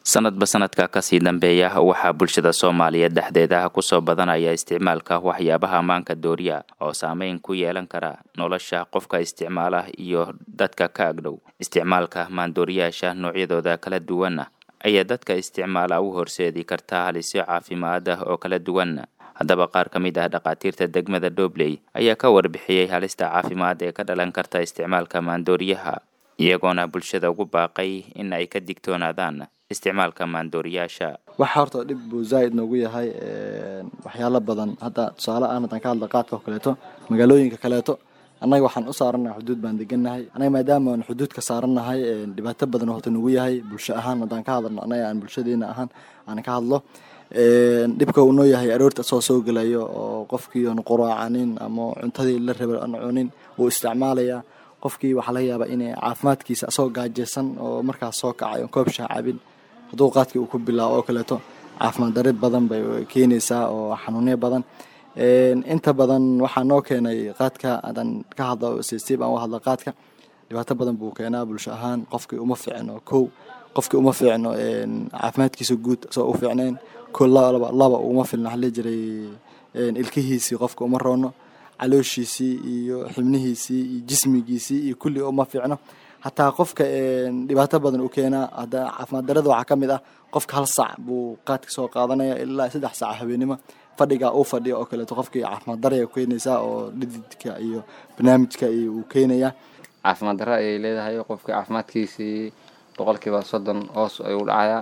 sanadba sanadka kasii dambeeya waxaa bulshada soomaaliyeed dhexdeeda kusoo badanaya isticmaalka waxyaabaha ammaanka dooriya oo saameyn ku yeelan kara nolosha qofka isticmaala iyo dadka ka agdhow isticmaalka maandooriyaasha noocyadooda kala duwan ayaa dadka isticmaala u horseedi karta halisyo caafimaad ah oo kala duwan haddaba qaar ka mid ah dhakhaatiirta degmada dhobley ayaa ka warbixiyey halista caafimaad ee ka dhalan karta isticmaalka maandooriyaha iyagoona bulshada ugu baaqay in ay ka digtoonaadaan isticmaalka maandooriyaasha waxa horta dhib buu zaaid noogu yahay waxyaalo badan hadda tusaale aan haddaan ka hadla qaadka oo kaleeto magaalooyinka kaleeto annaga waxaan u saaranahay xuduud baan degannahay annaga maadaama aan xuduudka saarannahay dhibaato badan horta nagu yahay bulsho ahaan haddaan ka hadlno annaga aan bulshadeena ahaan aan ka hadlo dhibka uu noo yahay aroorta asoo soo gelayo oo qofkii aan quraacanin ama cuntadii la raba aan cunin uu isticmaalaya qofkii waxaa laga yaabaa inay caafimaadkiisa asagoo gaajeysan oo markaas soo kacay oon koob shaah cabin hadduu qaadkii uu ku bilaabo oo kaleeto caafimaad darid badan bay keenaysaa oo xanuunyo badan inta badan waxaa noo keenay qaadka haddaan ka hadlo sistiib aan u hadlo qaadka dhibaato badan buu keenaa bulsho ahaan qofkii uma fiicno kow qofkii uma fiicno caafimaadkiisa guud asagoo u fiicnayn ko laba laba uma filna waxaa jiray ilkihiisii qofka uma roono calooshiisii iyo xibnihiisii iyo jismigiisii iyo kulli uma fiicno hataa qofka dhibaato badan u keenaa hadda caafimaad darada waxaa ka mid ah qofka hal sac buu qaadka soo qaadanaya ilaa saddex sac habeenimo fadhiga uu fadhiya oo kaleeto qofkii caafimaad daraya keenaysaa oo dhididka iyo barnaamijka iyo uu keenaya caafimaad daro ayay leedahay qofka caafimaadkiisii boqolkiiba soddon hoos ayuu dhacayaa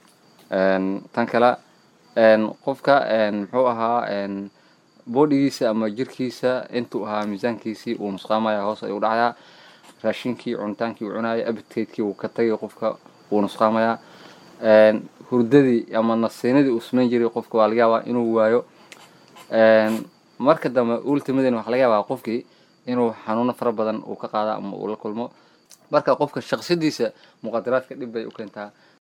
tan kale qofka muxuu ahaa boodhigiisa ama jirkiisa intuu ahaa miisaankiisii uu nusqaamaya hoos ayuu dhacayaa raashinkii cunitaankii uu cunaya abidkeydkii uu ka tagay qofka wuu nusqaamayaa hurdadii ama nasiinadii uu samayn jiray qofka waa laga yaabaa inuu waayo marka dambe ultimadan waxaa laga yaabaa qofkii inuu xanuuno fara badan uu ka qaada ama uu la kulmo marka qofka shaqsadiisa muqadaraadka dhib bay u keentaa